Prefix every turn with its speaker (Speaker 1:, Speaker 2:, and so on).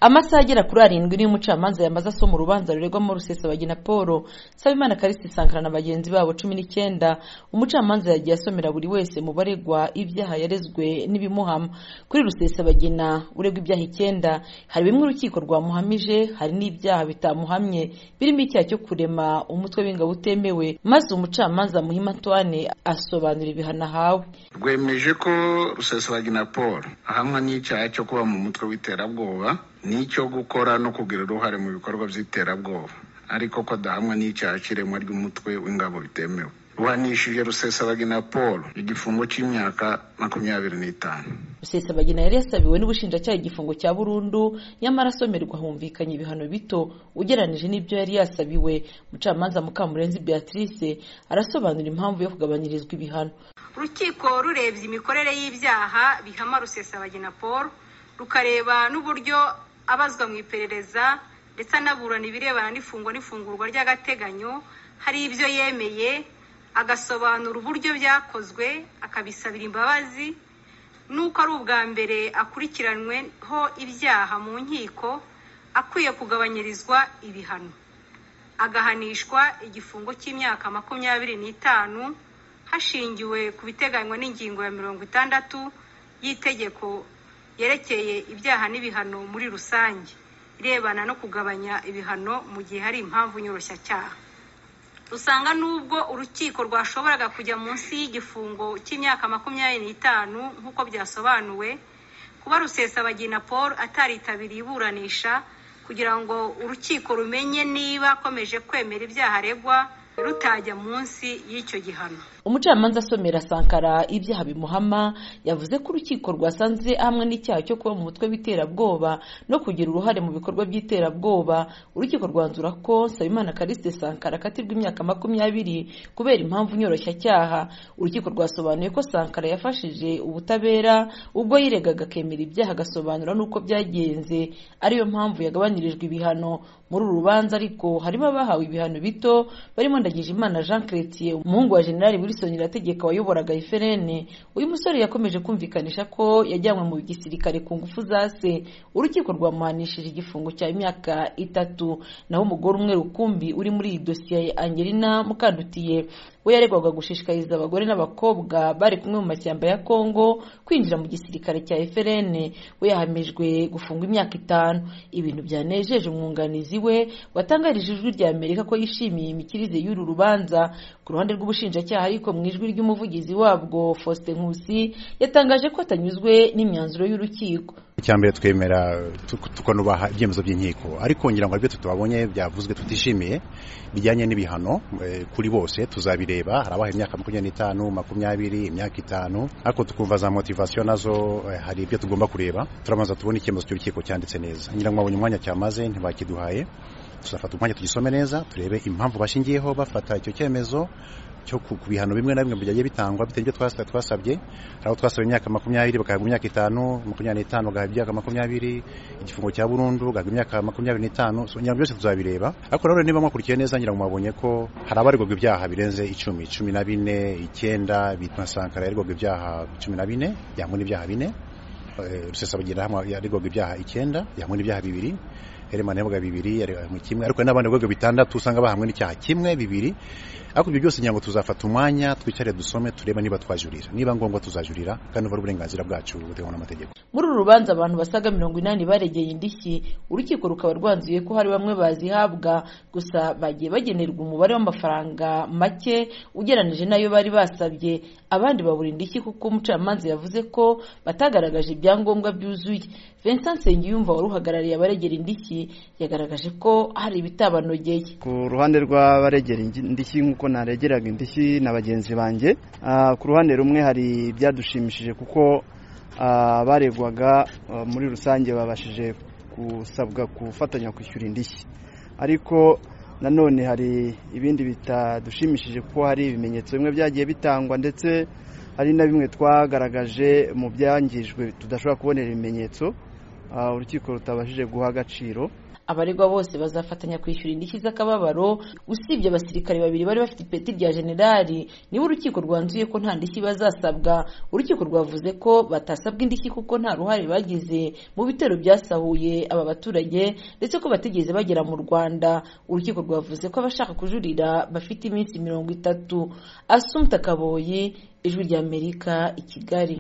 Speaker 1: amasaha agera kuri arindwi niyo umucamanza yamaze asoma urubanza ruregwamo rusesabagina paul nsabimana karisi sankara na bagenzi babo cumi n'icyenda umucamanza yagiye asomera buri wese mu baregwa ibyaha yarezwe n'ibimuhama kuri rusesabagina uregwa ibyaha icyenda hari bimwe urukiko rwamuhamije hari n'ibyaha bitamuhamye birimo icyaha cyo kurema umutwe w'ingabo utemewe maze umucamanza muhima antoine asobanura ibihano ahawe
Speaker 2: rwemeje ko rusesabagina paul ahamwa n'icyaha cyo kuba mu mutwe w'iterabwoba n'icyo gukora no kugira uruhare mu bikorwa by'iterabwoba ariko ko adahamwa n'icyaha cy'iremwa ry'umutwe w'ingabo bitemewe ruhanishije rusesabagina paul igifungo cy'imyaka makumyabiri n'itanu
Speaker 1: rusesabagina yari yasabiwe n'ubushinjacyaha igifungo cya burundu nyamara asomerwa humvikanye ibihano bito ugereranije n'ibyo yari yasabiwe umucamanza mukamurenzi beatrice arasobanura impamvu yo kugabanyirizwa ibihano
Speaker 3: urukiko rurebye imikorere y'ibyaha bihama rusesabagina paul rukareba n'uburyo abazwa mu iperereza ndetse anaburana ibirebana n'ifungwa n'ifungurwa ry'agateganyo hari ibyo yemeye agasobanura uburyo byakozwe akabisabira imbabazi n'uko ari ubwa mbere akurikiranyweho ibyaha mu nkiko akwiye kugabanyirizwa ibihano agahanishwa igifungo cy'imyaka makumyabiri n'itanu hashingiwe ku biteganywa n'ingingo ya mirongo itandatu y'itegeko yerekeye ibyaha n'ibihano muri rusange irebana no kugabanya ibihano mu gihe hari impamvu nyoroshyacyaha usanga n'ubwo urukiko rwashoboraga kujya munsi y'igifungo cy'imyaka makumyabiri n'itanu nk'uko byasobanuwe kuba rusesabagina paul ataritabiriye iburanisha kugira ngo urukiko rumenye niba akomeje kwemera ibyaha aregwa rutajya munsi y'icyo gihano
Speaker 1: umucamanza asomera sankara ibyaha bimuhama yavuze ko urukiko rwasanze hamwe n'icyaha cyo kuba mu mutwe w'iterabwoba no kugira uruhare mu bikorwa by'iterabwoba urukiko rwanzura ko nsabimana kariste sankara akatirwa imyaka makumyabiri kubera impamvu nyoroshyacyaha urukiko rwasobanuye ko sankara yafashije ubutabera ubwo yiregaga akemera ibyaha agasobanura n'uko byagenze ariyo mpamvu yagabanyirijwe ibihano muri uru rubanza ariko harimo abahawe ibihano bito barimo ndagijimana jean chrétien umuhungu wa generali wilson irategeka wayoboraga eferene uyu musore yakomeje kumvikanisha ko yajyanywe mu gisirikare ku ngufu za se urukiko rwamuhanishije igifungo cya imyaka itatu naho umugore umwe rukumbi uri muri iyi dosiye angelina mukandutiye we yaregwaga gushishikariza abagore n'abakobwa bari kumwe mu mashyamba ya kongo kwinjira mu gisirikare cya eferene we yahamijwe gufungwa imyaka itanu ibintu byanejeje umwunganizi we watangarije ijwi rya amerika ko yishimiye imikirize y'uru rubanza ku ruhande rw'ubushinjacyaha ariko mu ijwi ry'umuvugizi wabwo faustin nkusi yatangaje ko atanyuzwe n'imyanzuro y'urukiko
Speaker 4: mbere twemera tukanubaha ibyemezo by'inkiko ariko ngira ngo aribyo tutabonye byavuzwe tutishimiye bijyanye n'ibihano kuri bose tuzabireba hari abahaye imyaka makumyabiri n'itanu makumyabiri imyaka itanu ariko tukumva za motivasiyo nazo hari ibyo tugomba kureba turabanza tubone icyemezo cy'urukiko cyanditse neza ngira ngo babonye umwanya cyamaze ntibakiduhaye tuzafata umwanya tugisome neza turebe impamvu bashingiyeho bafata icyo cyemezo cyo ku bihano bimwe na bimwe byagiye bitangwa bitewe n'ibyo twasabye hari aho twasabye imyaka makumyabiri bagahabwa imyaka itanu makumyabiri n'itanu bagahabwa imyaka makumyabiri igifungo cya burundu bagahabwa imyaka makumyabiri n'itanu ngira ngo byose tuzabireba ariko nanone niba mwakurikiye neza ngira ngo mwabonye ko hari abaregwaga ibyaha birenze icumi cumi na bine icyenda bitwa sankara yaregwaga ibyaha cumi na bine yangwa n'ibyaha bine rusesabagina yaregwaga ibyaha icyenda yangwa n'ibyaha bibiri heremana yavuga bibiri mu kimwe ariko n'abandi bigo bitandatu usanga bahamwe n'icyaha kimwe bibiri ariko ibyo byose nyango tuzafata umwanya twicare dusome tureba niba twajurira niba ngombwa tuzajurira kandi ubwo uburenganzira bwacu buteganywa n'amategeko
Speaker 1: muri uru rubanza abantu basaga mirongo inani baregeye indishyi urukiko rukaba rwanzuye ko hari bamwe bazihabwa gusa bagiye bagenerwa umubare w'amafaranga make ugereranije n'ayo bari basabye abandi babura indishyi kuko umucamanza yavuze ko batagaragaje ibyangombwa byuzuye Vincent Nsengiyumva wari uhagarariye abaregera indishyi yagaragaje ko hari ibitabanogeye
Speaker 5: ku ruhande rw'abaregera indishyi nk'uko naregeraga indishyi na bagenzi banjye ku ruhande rumwe hari ibyadushimishije kuko abaregwaga muri rusange babashije gusabwa gufatanya kwishyura indishyi ariko nanone hari ibindi bitadushimishije kuko hari ibimenyetso bimwe byagiye bitangwa ndetse hari na bimwe twagaragaje mu byangijwe tudashobora kubonera ibimenyetso urukiko rutabashije guha agaciro
Speaker 1: abaregwa bose bazafatanya kwishyura indishyi z'akababaro usibye abasirikare babiri bari bafite ipeti rya generali niba urukiko rwanzuye ko nta ndishyi bazasabwa urukiko rwavuze ko batasabwa indishyi kuko nta ruhare bagize mu bitero byasahuye aba baturage ndetse ko batigeze bagera mu rwanda urukiko rwavuze ko abashaka kujurira bafite iminsi mirongo itatu asumta kaboyi ijwi ry'amerika i kigali